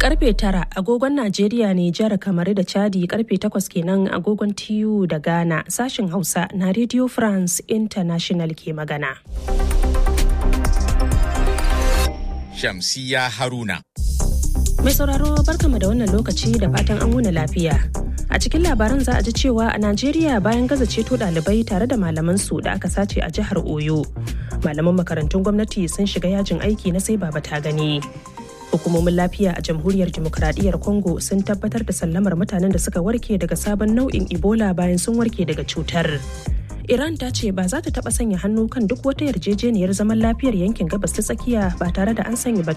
karfe tara agogon Najeriya ne jihar kamar da Chadi karfe takwas kenan agogon TU da Ghana sashin Hausa na Radio France International ke magana. Shamsiya Haruna. Mai sauraro barkama da wannan lokaci da fatan an wuna lafiya. A cikin labaran za a ji cewa a Najeriya bayan gaza ceto ɗalibai tare da malaman su da aka sace a jihar Oyo. Malaman makarantun gwamnati sun shiga yajin aiki na sai baba ta gani. Hukumomin lafiya a jamhuriyar demokradiyyar Congo sun tabbatar da sallamar mutanen da suka warke daga sabon nau'in Ebola bayan sun warke daga cutar. Iran ta ce ba za ta taɓa sanya hannu kan duk wata yarjejeniyar zaman lafiyar yankin gabas ta tsakiya ba tare da an sanya